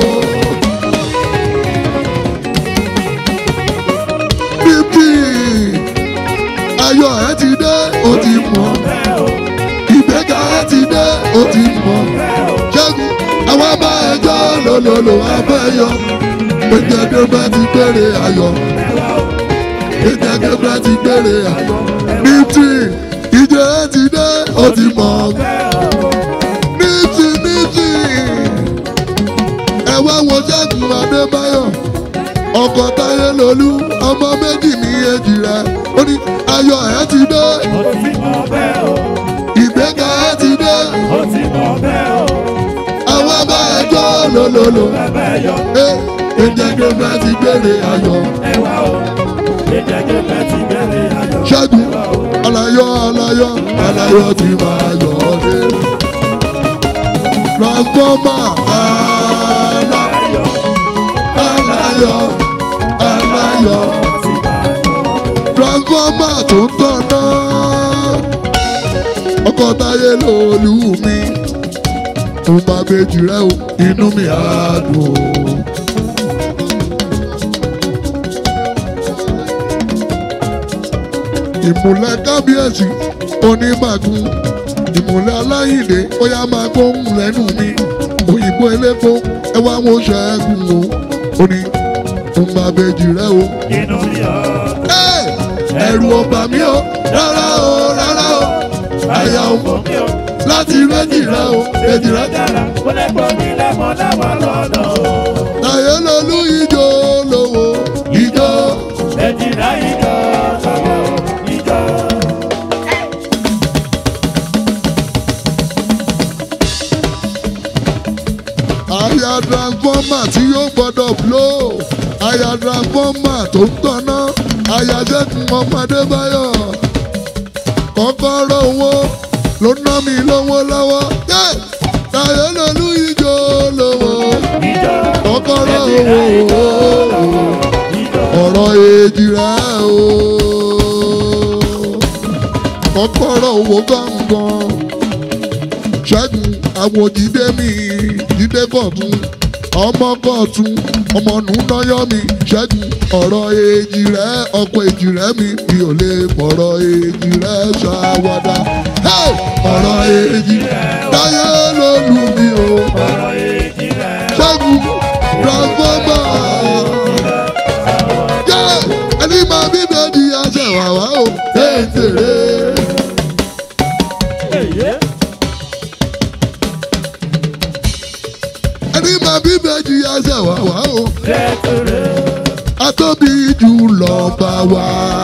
bíbí ayọ̀ ẹ ti dé ó ti mọ̀ ìgbéga ẹ ti dé ó ti mọ̀ ṣẹ́gun àwọn bá ẹjọ́ lòlòlò abẹ́yọ gbẹ̀gẹ́dẹ́ bá ti gbére ayọ̀ gbẹ̀gẹ́dẹ́ bá ti gbére ayọ̀ nítì ìjẹ́ ẹ ti dé ó ti mọ̀ nítì nítì ẹ wá wo ṣẹ́gun adébáyọ̀ ọkọ̀ táyé lolú ọmọ méjì ní èjì rẹ̀ ó ní ayọ̀ ẹ ti dé ìgbéga ẹ ti dé àwọn bá ẹjọ́ lòlòlò ẹ gbẹ̀gẹ́dẹ́ bá ti gbére ayọ̀. ṣẹ́gun alayọ̀ alayọ̀ alayọ̀ ti máa yọ̀ ọ́ dé. transformer alayọ̀ alayọ̀ alayọ̀ transformer tó ń tọ̀nà ọkọ̀ táyé lòlú mi mo máa bèjì rẹ o inú mi á dùn o. ìmùlẹ̀ kábíyèsí onímàgún ìmùlẹ̀ aláìndé ó yá máa gbóhùn lẹ́nu mi òyìnbó elépo ẹ wá wo ṣẹ́gun o ó ní mo máa bèjì rẹ o. Ẹ́, ẹ̀rù ọba mi o rárá o rárá o àyà o láti méjì rẹ o méjì rẹ. Táyé lolú ijó lówó ijó. àyà transformer tí yóò gbọ́dọ̀ blow àyà transformer tó ń tọ́ná àyà ṣẹ́gun ọmọdé báyọ̀ kọ́kọ́rọ́ owó ló ná mi lówó lọ́wọ́ yé Táyé lolú ijó lówó kọ́kọ́rọ́ owó ọ̀rọ̀ èjì rẹ̀ o kọ́kọ́rọ́ owó gángan ṣẹ́gun àwọn jíde mi jíde kọ̀tún ọmọ kọ̀tún ọmọ nùnáyọ́ mi ṣẹ́gun ọ̀rọ̀ èjì rẹ̀ ọkọ̀ èjì rẹ̀ mi mi ò lè fọ̀rọ̀ èjì rẹ̀ ṣàwádà Hey! ọ̀rọ̀ èjì táyé ló lù mí o ṣẹ́gun transformer Yeah! ẹni máa bíbẹ́ di aṣẹ wàwá o tètèrè. ẹni máa bíbẹ́ di aṣẹ wàwá o atóbi jù lọ bá wa.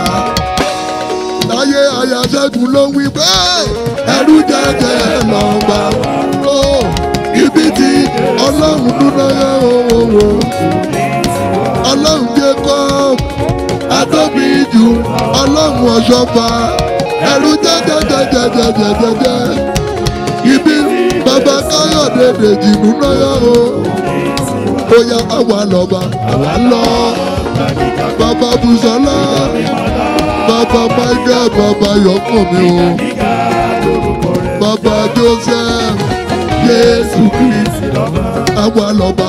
láyé ayáṣẹ́gun ló wí pé ẹrú jẹjẹ lọ bá wa. Ó, ibi tí ọlọ́run dúró yẹ owó ọlọ́run Jacob atóbi jù ọlọ́run ọ̀ṣọ́fà ẹrú jẹjẹjẹjẹjẹjẹjẹ ibi bàbá káyọ̀dé dèjì nínú yẹ o bóyá àwa lọ́ba àwa lọ bàbá Bùsọ́lá bàbá Michael bàbá Yọkànmí o bàbá Joseph Jésù Kristi àwa lọ́ba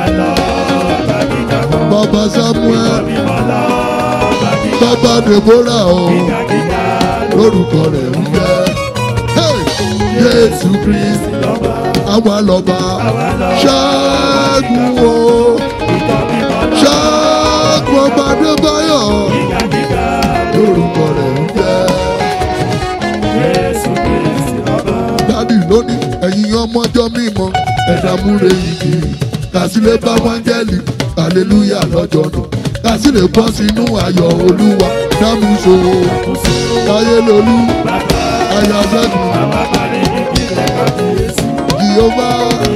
bàbá Samuel bàbá Deborah o lórúkọ rẹ̀ ń jẹ́ Hey! Jésù Kristi àwa lọ́ba ṣẹ́gun o ṣẹ́gun ọba Adébáyọ̀ lórúkọ rẹ̀ ń jẹ́. dádì lónìí ẹ̀yin ọmọjọ́ mímọ́ ẹ̀dá múre igi kàsílẹ̀ bá wáńgẹ́lì hallelujah lọ́jọ́ náà kàsílẹ̀ bọ́ sínú ayọ̀ olúwa dámúso táyé lolú ayáṣẹ́gun jehova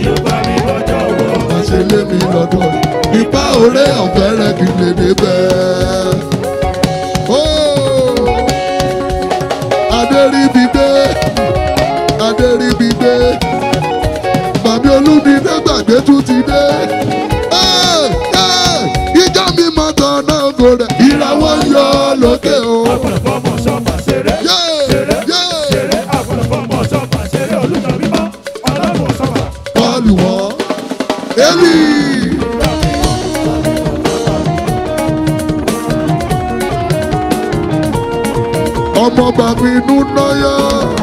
àṣẹ lémi lọ́dọ̀ rẹ̀ ipa òré ọ̀fẹ́ rẹ̀ kì í lè débẹ̀. Ó, lókè o. Àgbọ̀dọ̀ fọmọ ṣọ́ọ̀bà ṣeré. Yé! Ṣeré. Yé! Ṣeré. Àgbọ̀dọ̀ fọmọ ṣọ́ọ̀bà ṣeré. Olùjọ mímọ́. Ọlọ́run ṣọ́ọ̀bà. Bọ́ọ̀lù wọn. Eli. Ọmọ bàbá inú náyà.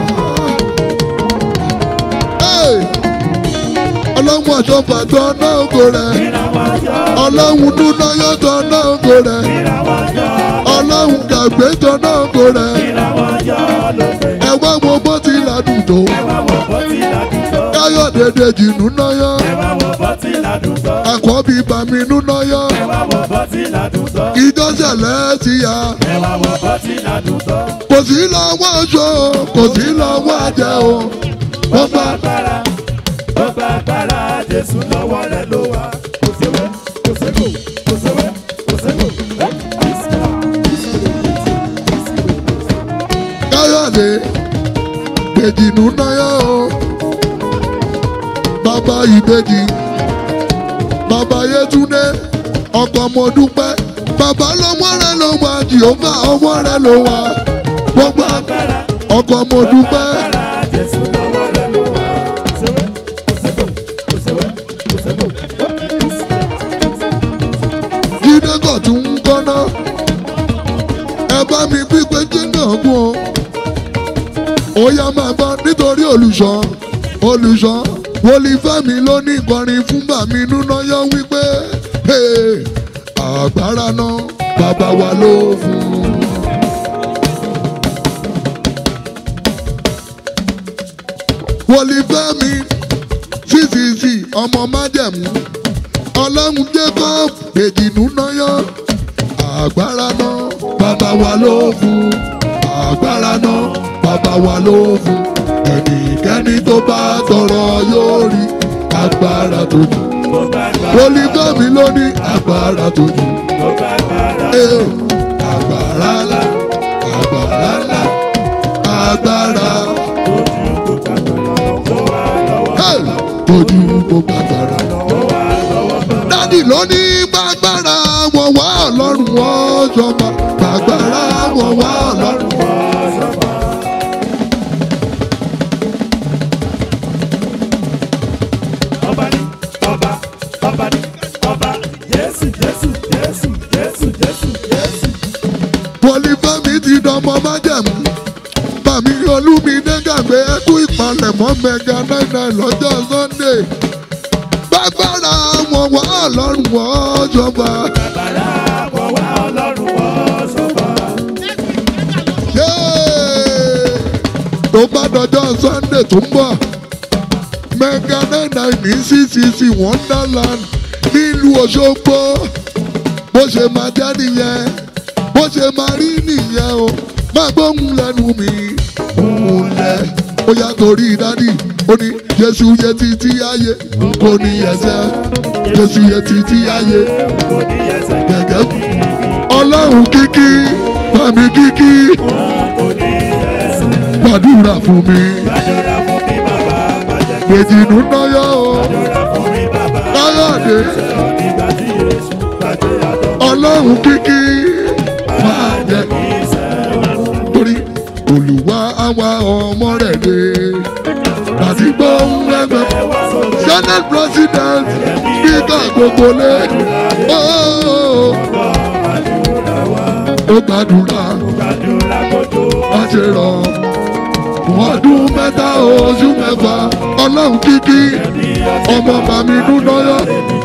Hey! Ọlọ́run àjọpọ̀ àtọ́ náà kò rẹ̀. Ìràwọ̀ ayọ̀. Ọlọ́run dúná yọ̀tọ̀ náà kò rẹ̀. Ìràwọ̀ ayọ̀. Ọlọ́run gàgbé tọ̀ náà kò rẹ̀. Ìràwọ̀ ayọ̀ lókè. Ẹ wá wo bó ti ládùn tó. Ẹ wá wọ̀ bọ́ tí ládùúgbò. Káyọ̀dé dèjì nú náyà. Ẹ wá wọ̀ bọ́ tí ládùúgbò. Àkọ́bí bàmí nú náyà. Ẹ wá wọ̀ bọ́ tí ládùúgbò. Ìjọ́sẹ̀lẹ̀ ti yá. Ẹ wá wọ̀ bọ́ tí ládùúgbò. Kò sí lọ́wọ́ aṣọ o, kò sí lọ́wọ́ àjẹ́ o. Wọ́n bá agbára ó gba agbára jésù lọ́wọ́ rẹ̀ ló wà. kò séwé kò ségò kò séwé kò ségò. Káyọ̀dé dèjì nú náyà o. Bàbá ìbejì, bàbá Yétúndé, ọkọ̀ mo dúpẹ́. Bàbá lọ́wọ́ rẹ̀ ló wà, Jìhófà ọwọ́ rẹ̀ ló wà. Wọ́n gbà agbára ọkọ̀ mo dúpẹ́. agbára jésù lọ́wọ́ rẹ̀ ló wà. kò séwé kò ségò kò séwé kò ségò. jíde kọ̀ tún ń kọ́ná ẹ bá mi pípé jíde ọ̀gbun o ó yá máa gbọ́ nítorí olùṣọ́ olùṣọ́ wọlífẹ́mi ló ní ìkọrin fún bàmí núná yọ wípé "Hey, agbára náà bàbá wa ló fún un. wọlífẹ́mi ccc ọmọ májẹ̀mú ọlọ́run jacob èjìnú náyọ agbára náà bàbá wa ló fún agbára náà bàbá wa ló fún ẹnikẹ́ni tó bá tọrọ yóò rí agbára tó jù ó gba agbára olùfẹ́mi ló ní agbára tó jù ó gba agbára Ee, agbára ńlá agbára ńlá agbára ojú kò gbàgbọ́ tó wà lọ́wọ́ hey, ojú gbogbo agbára. tó wà lọ́wọ́ bá. dádì ló ní gbàgbára wọn wá ọlọ́run wọn jọba gbàgbára wọn wá ọlọ́run. ọba ní ọba ọba ní ọba jésù jésù jésù jésù jésù jésù. Pọlifẹ́mi ti dánmọ́ májẹ̀mú. Bàmí Olúmídé gàgbé ẹkú ìpalẹ̀mọ́ mẹ́ga náírà lọ́jọ́ Sunday. Gbàgbára wọn wá ọlọ́run wọn jọba. bàbá wọ wá ọlọ́run wọ́ sọ́ba. Yéé! Tó bá dọjọ́ Sunday tó ń bọ̀. Mẹ́ga náírà ní CCC Wonderland nílùú Òṣogbo. Bó ṣe máa jẹ́ nìyẹn, bó ṣe máa rí nìyẹn o. Má gbóhùn lẹ́nu mi, òun lẹ̀. Ó yá torí dádì, ó ní Jésù yẹ títí ayé, kò ní ẹsẹ̀. Jésù yẹ títí ayé, kò ní ẹsẹ̀ gẹ́gẹ́ bí. Ọlọ́run kíkí, bàmí kíkí, kò ní ẹsẹ̀. gbàdúrà fún mi. gbàdúrà fún mi bàbá bàjẹ́ Gbèjìnú náyọ̀ o, gbàdúrà fún mi bàbá. Káyọ̀dé, nígbà tí yéésù gbàdé àtọ̀ Ọlọ́run kíkí, máa jẹ kì í sẹ́ torí olùwà àwa ọmọ rẹ̀ dé. Láti gbóhùn ẹgbẹ́ wá sórí senate president speaker gbogbo lé. Ó ó gbàdúrà gbàdúrà kó tó wá ṣe rọ̀. Ọdún mẹ́ta oṣù mẹ́fà Ọlọ́run kíkí ọmọ màmí dúdọ́yọ́.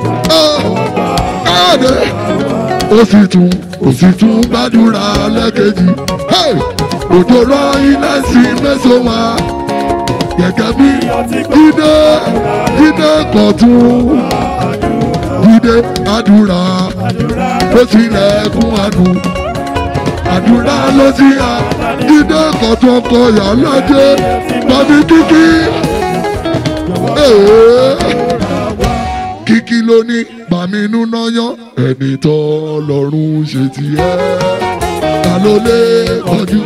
Káàdé ó sì tún ó sì tún gbàdúrà lẹ́kẹ̀jì. Hey! Òjò rọ iná sí mẹ́sàn-án wá. Gẹ́gẹ́ bí Jídé Jídé kọ̀tún. Jídé àdúrà ló tilẹ̀kùn àdùn. Àdúrà ló ti yà. Jídé kọ̀tún ọkọ̀ yà lọ́jẹ́. Bàbí kíkí. Ee kíkí ló ní bàmí inú náà yán ẹni tó lọ́rùn ṣe tiẹ̀ ta ló lè kọjú.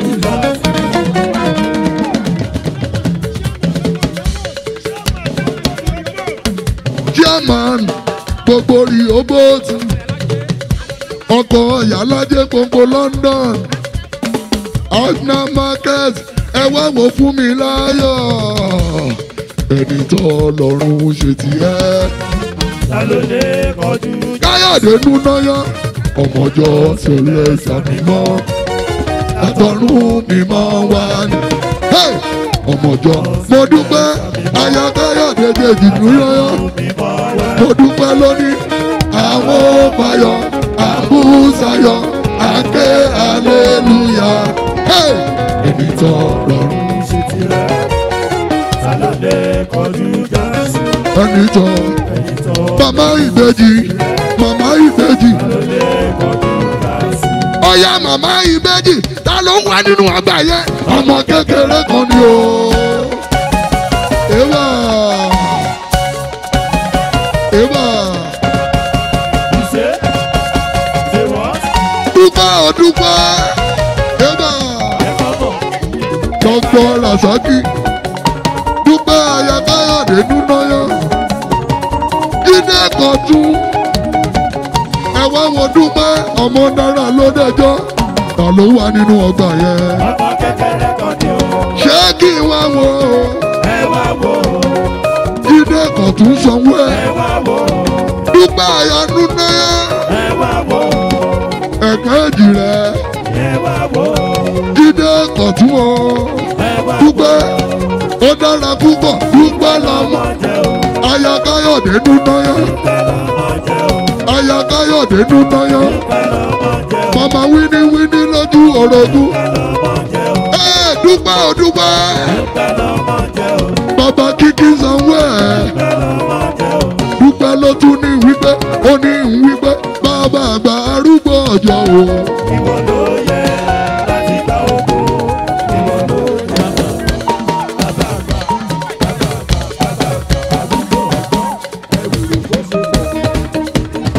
chairman gbogbo rí obóòtú ọkọ̀ ìyálàjẹ gbogbo London agna market ẹ wá wò fún mi láyọ̀ ẹni tó lọ́rùn ṣe tiẹ̀. ta ló lè kọjú káyọ̀dé núnáyà ọmọjọ́ tẹ̀lé sàmímọ́ àtọ̀run mímọ́ wá ní. Hey! ọmọjọ́ mo dúpẹ́ aya káyọ̀dé jèjì núnáyà mímọ́ wá. mo dúpẹ́ lónìí àwọn ọmọọyọ àbúṣayọ àké aleluya Hey! ẹni tó lọ́rùn ṣe tirẹ̀ ta ló lè kọjú jásí ẹni tó ẹni tó màmá ìbejì màmá ìbejì. ló lè kọjú jásí. ọ̀yá màmá ìbejì ta ló wà nínú àgbáyé ọmọ kékeré kan ni o. Ewà Ewà ṣe ṣe wọ́n dúpẹ́ ọ̀dúpẹ́ Ewà ẹ̀kọ́ bọ̀ Dr. Rasaki dúpẹ́ ayakáyọ̀dé núnáyọ̀ jíde kọ̀tún ẹ̀wá wo dúpẹ́ ọmọ náírà ló dẹjọ́ ta ló wà nínú ọgbà yẹn. ọmọ kékeré kan ní o ṣé kí n wá wo ẹ wá wò ó jíde kan tún sanwó ẹ ẹ wá wò ó dúpẹ́ àyànú náà ẹ wá wò ó ẹ̀ka èjì rẹ̀ ẹ wá wò ó jíde kan tún o ẹ wá wò dúpẹ́ ó dára púpọ̀ dúpẹ́ lọ́mọ ó jẹ́ o aya káyọ̀dé núnáyà pẹ́ lọ́mọ jẹ́ o aya káyọ̀dé núnáyà pẹ́ lọ́mọ jẹ́ o màmá wíní wíní lójú orogún pẹ́ lọ́mọ jẹ́ o ẹ dúpẹ́ ò dúpẹ́ pẹ́ lọ́mọ jẹ́ o bàbá kíkí sanwó ẹ̀ pẹ́ lọ́mọ jẹ́ o dúpẹ́ ló tún ní wípé ó ní wípé bàbá àgbà arúgbó ọjọ́ o. ìwọ ló yẹ láti gba ògo ìwọ ló yẹ bàbá àgbà bàbá àgbà bàbá àgbà àdúgbò ọgbọ́n ẹ̀rù ló kó ṣe bọ̀.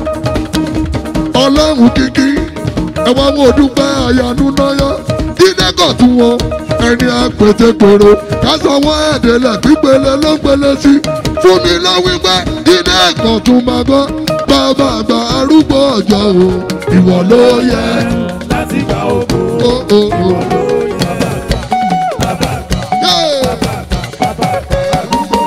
ọlọ́run kíkí ẹ wá wo dúpẹ́ àyànú náyọ́ jíde kọ̀ tún wọn ẹni àpètèpèrò kásánwó ẹ̀dẹ̀lẹ̀ pípele ló ń pele sí fún mi lọ wípé jíde kọ̀ tún máa gbọ́ bàbá àgbà arúgbó ọjọ́ o ìwọ ló yẹ. láti gba ògo ó ó ó. ló yẹ bàbá àgbà Yeah. bàbá àgbà àdúgbò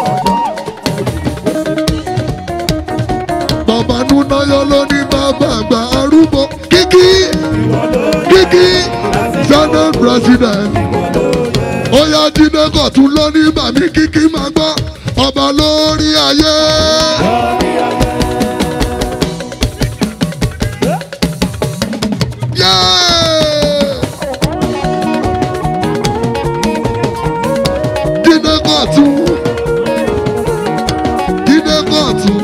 ọgbọ́n bàbá núnáyọ́ ló ní bàbá àgbà arúgbó kíkí ìwọ ló yẹ kíkí senate president. ìwọ ló yẹ ó yá jíde kọ̀ tún lọ ní bàmí kíkí máa gbọ́ ọba lórí ayé. lórí ayé Yeah! jíde kọ̀ tún jíde kọ̀ tún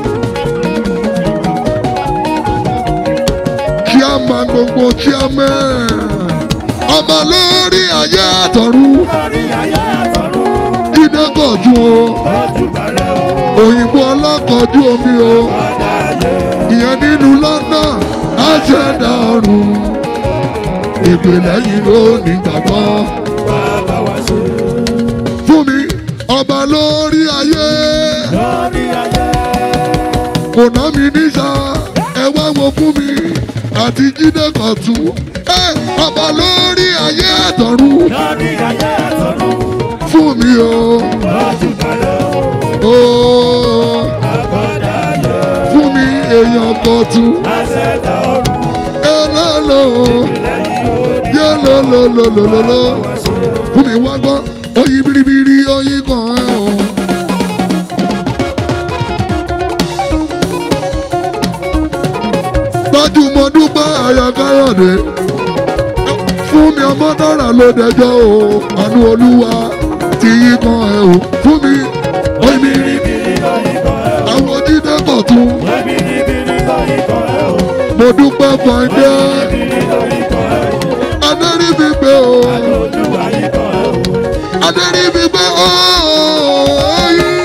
chairman gbogbo chairman ọba lórí ayé àtọ̀run lórí ayé àtọ̀run jíde kọ̀ tún o ojú bàrẹ̀ o òyìnbó ọlọ́kọ̀ọ́jú omi o. ọ̀dà ayé ìyẹn nínú London àṣẹdá ọrùn ìpìlẹ̀ yìí ló ní gbàgbọ́ bàbá wa ṣe fún mi ọba lórí ayé lórí ayé kò ná mi níṣà ẹ wá wo fún mi àti jíde kọ̀tún ẹ ọba lórí ayé àtọ̀run lórí ayé àtọ̀run fún mi o ojú bàrẹ̀ o o ọ̀dà ayé fún mi èèyàn kọ̀tún àṣẹ̀dá ọ̀run ẹlẹ́lọ́ lẹ́yìn orí yẹ́lọ́lọ́lọ́lọ́lọ́. wa ṣe. fún mi wá gbọ́ oyin biribiri oyin kan ẹ̀ o. gbajúmọ̀ dúpẹ́ àyà káyọ̀dé fún mi ọmọ dára ló dẹjọ́ o àánú olúwa ti yí kan ẹ̀ o fún mi oyin biribiri àwọn jíde kọ̀ tún mo dúpẹ́ fàǹdé adẹ́rìn mi gbé o adẹ́rìn mi gbé o oyin.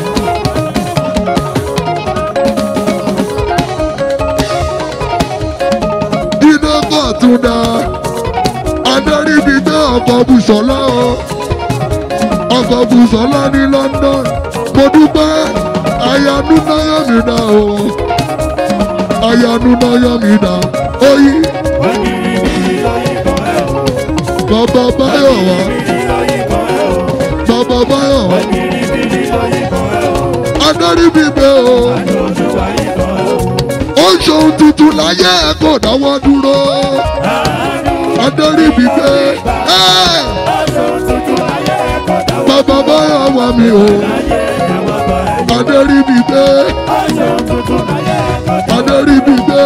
Jíde kọ̀ tún dá adẹ́rìn mi gbé ọkọ̀ Bùsọ̀lá o ọkọ̀ Bùsọ̀lá ní London mo dúpẹ́ àyànú náírà mi dá o ayanu náà yọ mí dá oyi bàbá báyọ̀ wá bàbá báyọ̀ wá adarí mi bẹ́ o ó ń ṣohun tuntun láyé ẹ̀ kò dáwọ́ dúró adarí mi bẹ́ ẹ́ bàbá báyọ̀ wá mi o adarí mi bẹ́ adarí mi bẹ́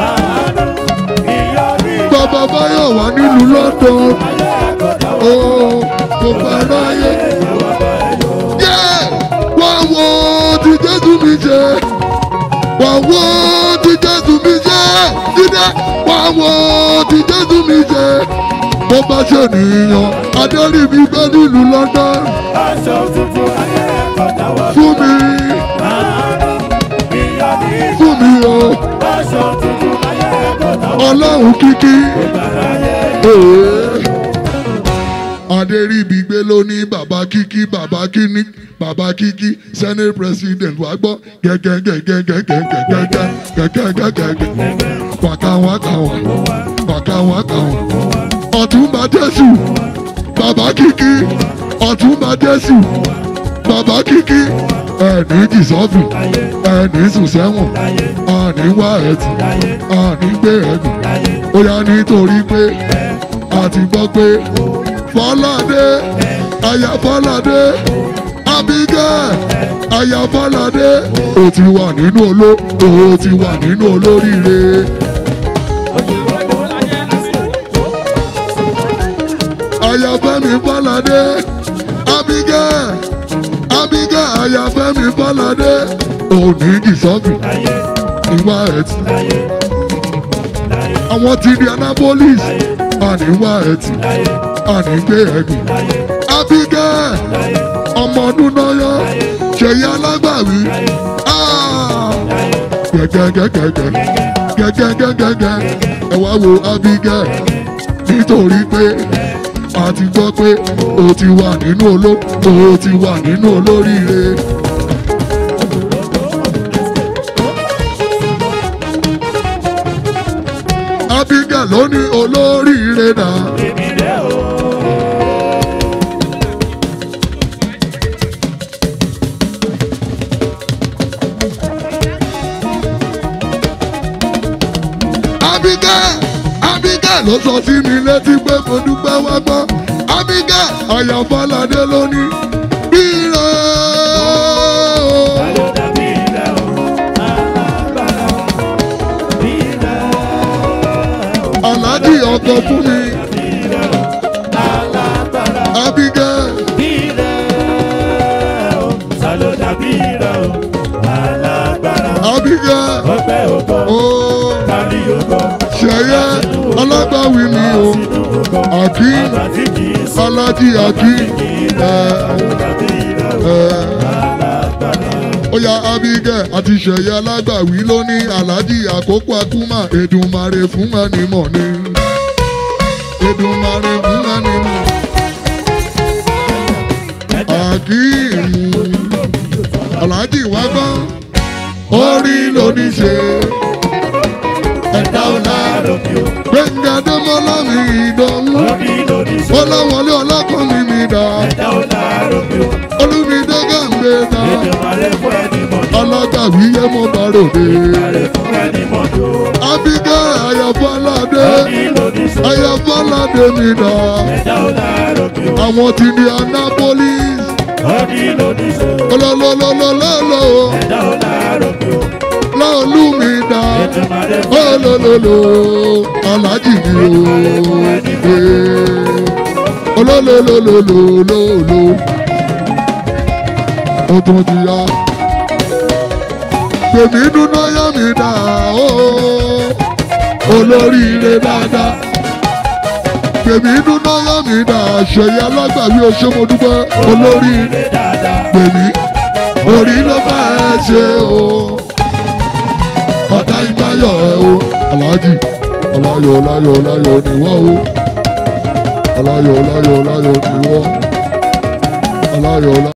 bàbá báyọ̀ wá nílùú London ó kò fẹ́ràn ayé yẹ wá wo ti Jésù mi ṣe wá wo ti Jésù mi ṣe jíde wá wo ti Jésù mi ṣe bó bá ṣe nìyàn adarí mi bẹ́ nílùú London fún mi fún mi o ọlọ́run kíkí. Ee. Adéríbigbé ló ní bàbá kíkí bàbá kíní bàbá kíkí senate president wàá gbọ́ gẹ́gẹ́gẹ́gẹ́gẹ́gẹ́gẹ́gẹ́gẹ́gẹ́gẹ́ wàkàwàkàwà wàkàwàkàwà ọ̀túnba jésù bàbá kíkí ọ̀túnba jésù bàbá kíkí ẹ̀ní jìsọ́fù ẹ̀ní sùn sẹ́wọ̀n àní wá ẹ̀tì àní gbé ẹ̀dùn ó yá nítorí pé a ti gbọ́ pé fọládé aya fọládé abigail aya fọládé ó ti wà nínú oló ó ti wà nínú olóríire. aya fẹ́mi fọládé abigail abigail aya fẹ́mi fọládé òní jìsọ́fì ìwà ẹ̀tì àwọn ti di anabolis àníwá ẹtì ànígbé ẹgbìn abigail ọmọ ọdún náà yọ ṣèyí alágbàwí gẹgẹgẹgẹgẹ gẹgẹgẹgẹgẹ ẹ wá wo abigail nítorí pé a ti gbọ́ pé o ti wà nínú oló o ti wà nínú olóríire. abigail ló ní olóríire náà. abigail abigail ló sọ sí mi létí pé mo dúpẹ́ wá gbọ́ abigail àyànfọ́ládé ló ní bírò. aláàjì ọkọ fún mi abigail abigail ooo ṣẹyẹ alágbàwí mi o akeem aláàjì akeem ẹ ẹ oya abigail àti ṣẹyẹ alágbàwí ló ní aláàjì àkókò akúmà èdùmarè fún ẹni mọ̀ ni èdùmarè fún ẹni mọ̀ akeem aláàjì wá gbọ́ orí lóní ṣe ẹ̀dá ọ̀la gbẹ̀ngà dẹ́mọ́lá mi ìdánwò ọlọ́wọlé ọlọ́kàn mi mi dá olùmídé gàǹgbé dá ọlọ́gàwí yẹ mo bá ròde abigail ayọ̀fọ́ládé ayọ̀fọ́ládé mi dá àwọn ti di annapolis olólólólólóló lọ́ọ̀lù mi dá olólóló alájì mi o olólólólólóló ó tún ti yá tèmi dúná yá mi dá o olóríire dáadáa tèmi dúná yá mi dá ṣèyí alágbàwí oṣù mo dúpẹ́ olóríire tèmi orí ló bá ẹ ṣe o ọ̀tá ìbáyọ̀ ẹ o aláàjì ọláyọ̀ ọláyọ̀ ọláyọ̀ níwọ̀ o ọláyọ̀ ọláyọ̀ ọláyọ̀ níwọ̀ ọláyọ̀ ọláyọ̀.